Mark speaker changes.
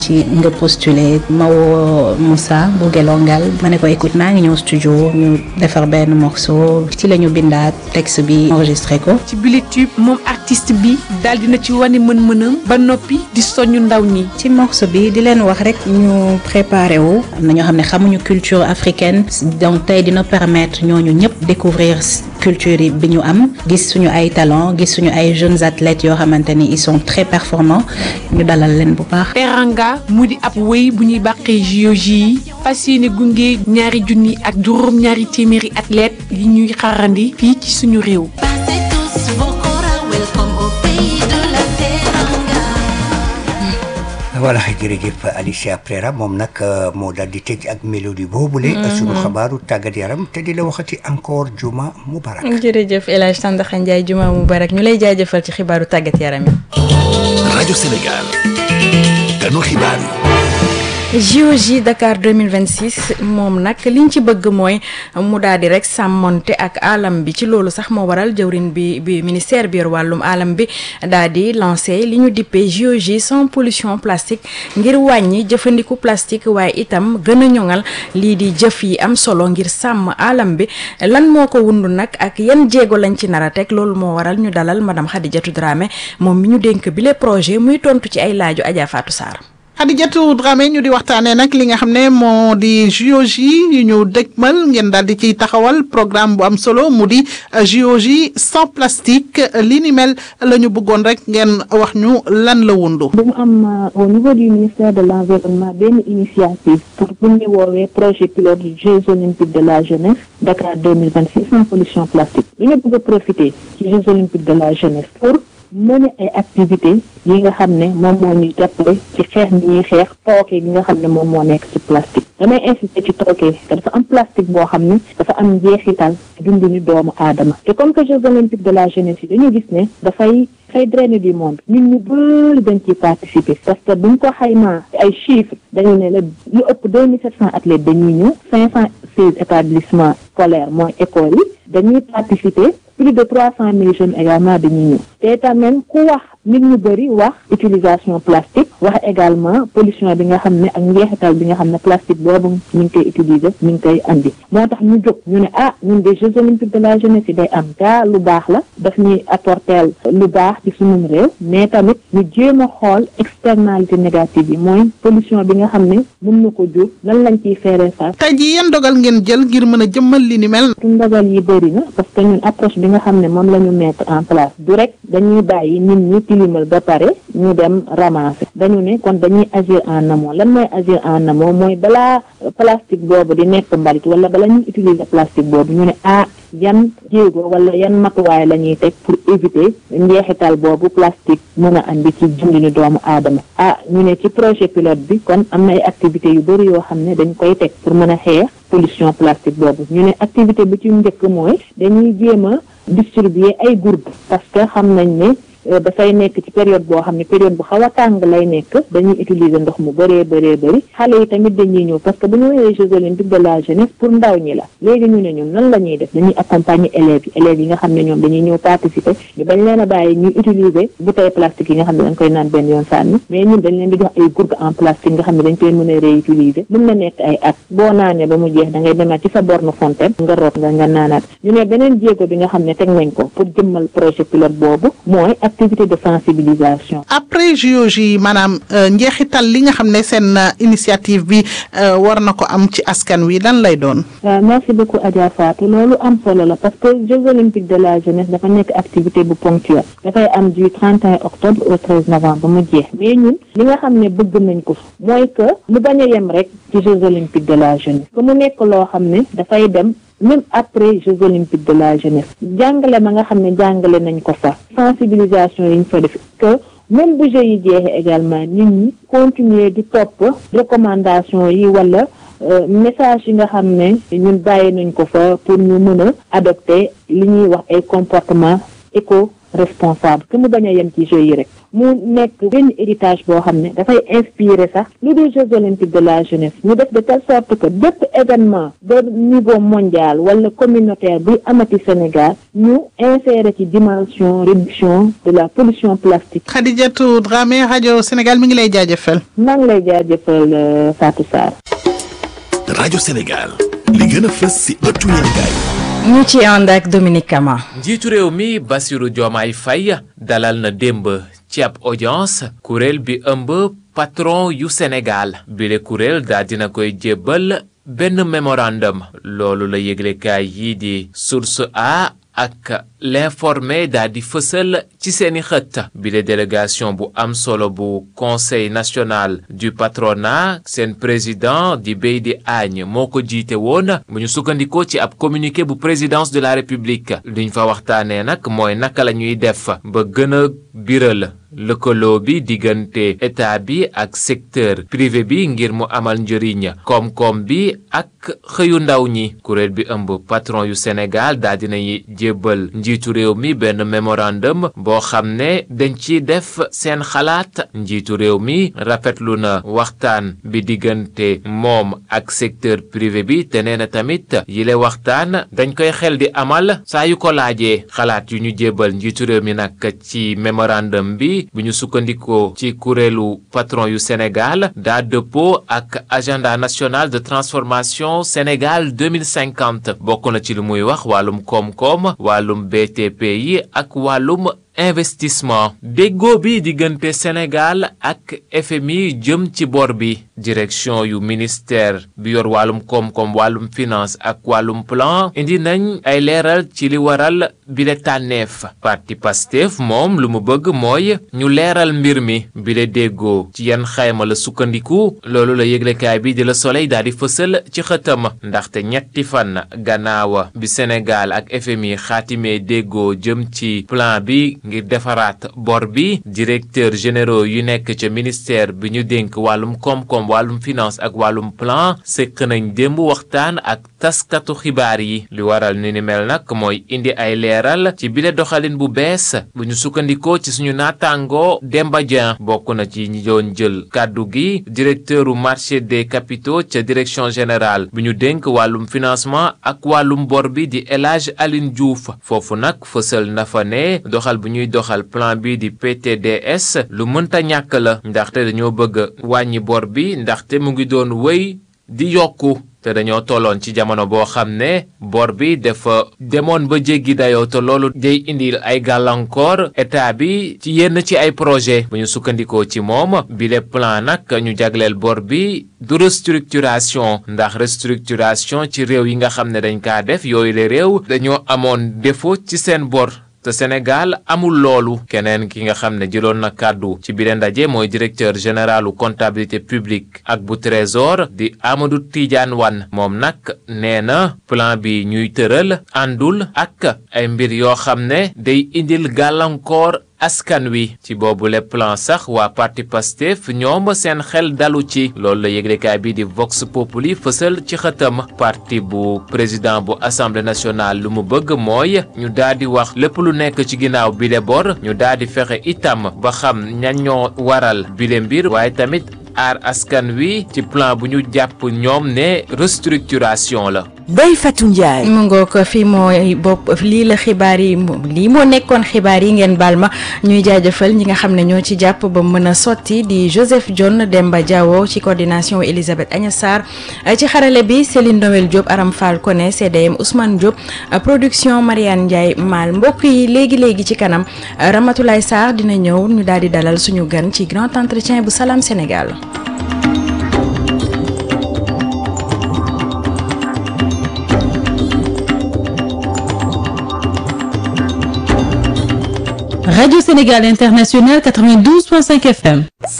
Speaker 1: ci nga postulé ma woo Moussa bu Gelongal ma ne ko écoute maa ngi ñëw studio ñu defar benn morceau ci la ñu bindaat texte bi enregistré ko.
Speaker 2: ci bile tube moom artiste bi daal dina ci wane mën-mënam ba noppi di soññu ndaw ñi.
Speaker 1: ci morceau bi di leen wax rek ñu préparé wu am na ñoo xam ne xamuñu culture africaine donc tey dina permettre ñooñu ñëpp découvrir culture yi bi ñu am gis suñu ay talent gis suñu ay jeunes athlètes yoo xamante ni ils sont très performants ñu dalal leen bu baax.
Speaker 2: Teranga mu di ab wéy bu ñuy bàqee JOJ yi fas yéene gunge ñaari junni ak juróom ñaari téeméeri athlètes yi ñuy xarandi fii ci suñu réew.
Speaker 3: voilà jërëjëf Alicia Prera moom nag moo daal di tëj ak mélodie boobule. suñu xabaaru tàggat yaram te di la waxati encore juma mubarak.
Speaker 4: jërëjëf El Hadj Sandaxa Ndiaye juma mubarak ñu lay jaajëfal ci xibaaru tàggat yaram yi.
Speaker 5: rajo Sénégal. ganu xibaar yi.
Speaker 4: JOJ Dakar 2026 moom nag liñ ci bëgg mooy mu daal di rek sàmmonte ak alam bi ci loolu sax moo waral jëwrin bi bi ministère bi yor wàllum alam bi daal di lancé li ñu dippee JOJ sans pollution plastique ngir wàññi jëfandiku plastique waaye itam gën a ñoŋal lii di jëf yi am solo ngir sàmm alam bi lan moo ko wundu nag ak yan jéego lañ ci nar a teg loolu moo waral ñu dalal madame Khadijatou Dramé moom mi ñu dénk bile projet muy tontu ci ay laaju Adja Fatou Sarr.
Speaker 6: Khadijatou Dramé ñu di waxtaanee nag li nga xam ne moo di JOJ yu ñu dëgmal ngeen daal di ciy taxawal programme bu am solo mu di JOJ sans plastique li ni mel la ñu bëggoon rek ngeen wax ñu lan la wundu.
Speaker 7: dañu am au niveau du ministère de l' environnement benn initiative pour bu ñu woowee projet pilote Jeux olympiques de la jeunesse Dakar deux mille vingt six sans pollution plastique dañu bëgg a profiter ci Jeux olympiques de la jeunesse pour. mëne ay activité yi nga xam ne moom moo ñuy jàppale ci xeex bi ñuy xeex tooke gi nga xam ne moom moo nekk ci plastique damay insister ci tooke te dafa am plastique boo xam ne dafa am njeexital dundu ni doomu aadama te comme que Jeux olympiques de la jeunesse yi dañu gis ne dafay dafay drainer du monde ñun ñu bëri dañ ciy participer parce que buñ ko xaymaa ay chiffres dañu ne la lu ëpp deux mille sept cent athlètes dañuy ñëw cinq cent seize établissements scolaires mooy écoles yi dañuy participer plus de trois cent mille jeunes également dañuy ñëw te tamit ku wax nit ñu bëri wax utilisation plastique wax également pollution bi nga xam ne ak njeexital bi nga xam ne plastique boobu ñu ngi koy utiliser ñu ngi koy andi moo tax ñu jóg ñu ne ah ñun des Jeux olympiques de la jeunesse yi day am gaa lu baax la daf ñuy apporter lu baax ci sunum réew mais tamit ñu jéem a xool externalité négative yi mooy pollution bi nga xam ne mën na ko jur lan lañ ciy feeree face
Speaker 6: tey jii yan dogal ngeen jël ngir mën a jëmmal li ni mel.
Speaker 7: ndogal yi bëri na parce que ñun approche bi nga xam ne moom la ñu mettre en place du rek dañuy bàyyi nit ñi tilimal ba pare ñu dem ramasser dañu ne kon dañuy agir en amont lan mooy agir en amont mooy balaa plastique boobu di nekk mbalit wala bala ñuy utiliser plastique boobu ñu ne ah yan jéego wala yan matuwaay la ñuy teg pour éviter njeexital boobu plastique mën a andi ci dundinu doomu aadama ah ñu ne ci projet pilote bi kon am na ay activités yu bëri yoo xam ne dañ koy teg pour mën a xeex pollution plastique boobu ñu ne activité bi ci njëkk mooy dañuy jéem a distribuer ay gourdes parce que xam nañ ne dafay nekk ci période boo xam ne période bu xaw a tàng lay nekk dañuy utiliser ndox mu bëree bëree bëri xale yi tamit dañuy ñëw parce que bu ñu woowee Jeux olympiques de la jeunesse pour ndaw ñi la léegi ñu ne ñun nan la ñuy def dañuy accompagner élèves yi élèves yi nga xam ne ñoom dañuy ñëw participer ñu bañ leen a bàyyi ñuy utiliser bouteille plastique yi nga xam ne dañ koy naan benn yoon sànni mais ñun dañ leen di jox ay gourdes en plastique nga xam ne dañ koy mën a réutiliser mën na nekk ay at boo naanee ba mu jeex da ngay demaat ci sa borne fontaine nga root nga nga naanaat ñu ne beneen jéego bi nga xam ne teg nañ ko pour jëmmal projet pilote boobu mooy activité de sensibilisation.
Speaker 6: après JOJ yi maanaam njeexital li nga xam ne seen initiative bi war na ko am ci askan wi lan lay doon.
Speaker 7: waaw merci beaucoup Adja Fatou loolu am solo la parce que Jeux olympiques de la jeunesse dafa nekk activité bu ponctuelle dafay am du 31 octobre au 13 novembre ba mu jeex mais ñun li nga xam ne bëgg nañ ko mooy que mu bañ a yem rek ci Jeux olympiques de la jeunesse que mu nekk loo xam ne dafay dem. même après Jeux olympiques de la jeunesse jàngale ma nga xam ne jàngale nañ ko fa sensibilisation yi ñu fa def que même bu Jeux yi jeexee également nit ñi continuer di topp recommandation yi wala message yi nga xam ne ñun bàyyi nañ ko fa pour ñu mën a adopter li ñuy wax ay comportement éco responsable que mu bañ a yem ci jeux yi rek mu nekk benn héritage boo xam ne dafay inspirer sax lu dul Jeux olympiques de la jeunesse ñu def de telle sorte que bépp événement de niveau mondial wala communautaire buy amati Sénégal ñu insérer ci dimension réduction de la pollution plastique.
Speaker 6: Khadijatou Dramé rajo Sénégal mi ngi lay jaajëfal.
Speaker 7: maa ngi lay jaajëfal Fatou Sarr.
Speaker 5: rajo Sénégal li gën a fës ci ëttu yéenekaay
Speaker 4: ñu ci ànd ak Dominique Kama.
Speaker 8: njiitu réew mi Bassirou Diomaye Faye dalal na démb ci ab audience kuréel bi ëmb patron yu Sénégal bile kuréel daa dina koy jébbal benn mémorandum loolu la yëglekaay yii di Source A ak l'informé daa di fësal ci seeni xët bile délégation bu am solo bu conseil national du patronat seen président di Beydi Agne moo ko jiite woon bu ñu sukkandikoo ci ab communiqué bu présidence de la république liñ fa waxtaanee nag mooy naka la ñuy def ba gën a biral lëkkaloo bi diggante état bi ak secteur privé bi ngir mu amal njëriñ koom-koom bi ak xëyu ndaw ñi kuréel bi ëmb patron yu Sénégal daa dinay jébbal njiitu réew mi benn mémorandum boo xam ne dañ ci def seen xalaat njiitu réew mi rafetlu na waxtaan bi diggante moom ak secteur privé bi te nee na tamit yile waxtaan dañ koy xel di amal saa yu ko laajee xalaat yu ñu jébbal njiitu réew mi nag ci mémorandum bi bu ñu sukkandikoo ci kuréelu patron yu Sénégal daa dëppoo ak agenda national de transformation Sénégal 2050 bokk na ci lu muy wax wàllum koom-koom wàllum BTP yi ak wàllum investissement déggoo bi diggante Sénégal ak FMI jëm ci bor bi direction yu ministère bi yor wàllum koom-koom wàllum finance ak wàllum plan indi nañ ay leeral ci li waral bile tànneef parti Pastef moom lu mu bëgg mooy ñu leeral mbir mi bile déggoo ci yan xayma la sukkandiku loolu la yëglekaay bi di la Soleil daal di fësal ci xëtam ndaxte ñetti fan gannaawa bi Sénégal ak FMI xaatimee déggoo jëm ci plan bi ngir defaraat bor bi directeur généraux yu nekk ca ministère bi ñu dénk wàllum koom-koom wàllum finance ak wàllum plan sëkk nañ démb waxtaan ak taskatu xibaar yi li waral ni ni mel nag mooy indi ay leeral ci bile doxalin bu bees bu ñu sukkandikoo ci suñu naataangoo Demba Dieng bokk na ci ñi doon jël kàddu gi directeuru marché des capitaux ca direction générale bi ñu dénk wàllum financement ak wàllum bor bi di El Hadj Aline Diouf foofu nag fësal na fa ne doxal bu ñuy doxal plan bi di PTDS lu mënta ñàkk la ndaxte dañoo bëgg wàññi bor bi ndaxte mu ngi doon wéy di yokku te dañoo tolloon ci jamono boo xam ne bor bi dafa demoon ba jéggi dayoo te loolu day indil ay gàllankoor état bi ci yenn ci ay projet bu ñu sukkandikoo ci moom bile plan nag ñu jagleel bor bi du restructuration ndax restructuration ci réew yi nga xam ne dañ kaa def yooyu le réew dañoo amoon défaut ci seen bor te Sénégal amul loolu keneen ki nga xam ne jëloon na kàddu ci biir ndaje mooy directeur généralu comptabilité publique ak bu trésor di Amadou Tidiane Wane moom nag nee na plan bi ñuy tëral àndul ak ay mbir yoo xam ne day indil gàllankoor askan wi ci boobu le plan sax waa parti Pastef ñoom seen xel dalu ci loolu la yëglekaay bi di Vox Populi fësal ci xëtam parti bu président bu assemblée nationale lu mu bëgg mooy ñu daal di wax lépp lu nekk ci ginnaaw bile bor ñu daal di fexe itam ba xam ñan ñoo waral bile mbir waaye tamit aar askan wi ci plan bu ñu jàpp ñoom ne restructuration la.
Speaker 9: Ndeye Fatou Ndiaye.
Speaker 4: mu ngoog fii mooy bopp lii la xibaar yi lii moo nekkoon xibaar yi ngeen baal ma ñuy jaajëfal ñi nga xam ne ñoo ci jàpp ba mën a sotti di Joseph John Demba Diawo ci coordination Elisabeth Agnes Sarr ci xarale bi Céline Noël Diop Aram Fall Koné CDM Ousmane Diop production Mariane Ndiaye Mal mbokk yi léegi léegi ci kanam Ramatoulaye Sarr dina ñëw ñu daal di dalal suñu gan ci grand entretien bu Salam Sénégal.
Speaker 10: Radio Sénégal International 92.5 FM.